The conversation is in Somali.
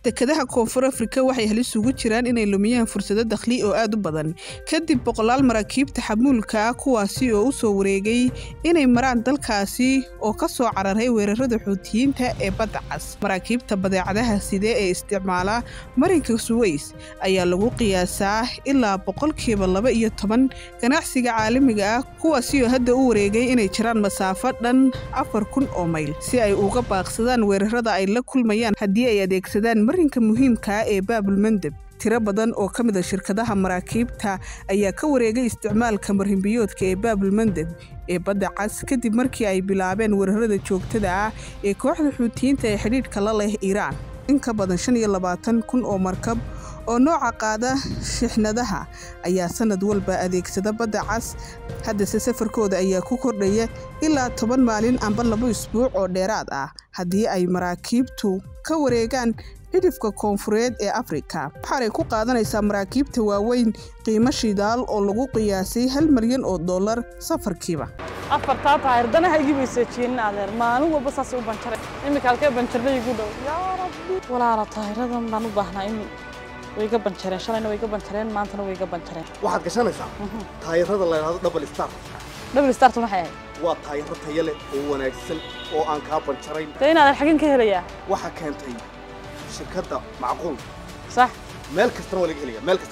dekadaha koonfur afrika waxay halis ugu jiraan inay lumiyaan fursado dakhli oo aad u badan kadib boqolaal maraakiibta xamuulka ah kuwaasi oo u soo wareegay inay maraan dalkaasi oo ka soo cararay weerarada xuutiyiinta ee badda cas maraakiibta badeecadaha side ee isticmaala marinka suweys ayaa lagu qiyaasaa ilaa boqolkiiba laba iyo toban ganacsiga caalamiga ah kuwaasi oo hadda u wareegay inay jiraan masaafo dhan afar kun oo mayl si ay uga baaqsadaan weerarada ay la kulmayaan haddii ay adeegsadaan marinka muhiimkaa ee baabulmandeb tiro badan oo ka mid a shirkadaha maraakiibta ayaa ka wareegay isticmaalka marhimbiyoodka ee baabulmandeb ee badda cas kadib markii ay bilaabeen weerarada joogtada ah ee kooxda xuutiyiinta ee xidhiidhka la leh iiraan in ka badan shan iyo labaatan kun oo markab oo nooca qaada shixnadaha ayaa sanad walba adeegsada badda cas haddase safarkooda ayaa ku kordhaya ilaa toban maalin amba laba isbuuc oo dheeraad ah haddii ay maraakiibtu ka wareegaan cidhifka koonfureed ee afrika waxaanay ku qaadanaysaa maraakiibta waaweyn qiimo shidaal oo lagu qiyaasay hal malyan oo dollar safarkiiba afartaa taayir danaha igi bayseejiyeen adeer maalin walba saasay u banjaray iminka halkee banjarnay igu dhow yaa rabbi walaala taayiradan baan u baahnaa imi way iga banjareen shalayna way iga banjareen maantana way iga banjareen waxaad gashanaysaa taayirada la yidhahdo double star double startu maxay ahayd waa taayiro tayo leh oo wanaagsan oo aan kaa banjarayn dee in adeer xagin ka helayaa waxaa keentay shirkadda macquul sax meel kastana waa laga helaya meel kasta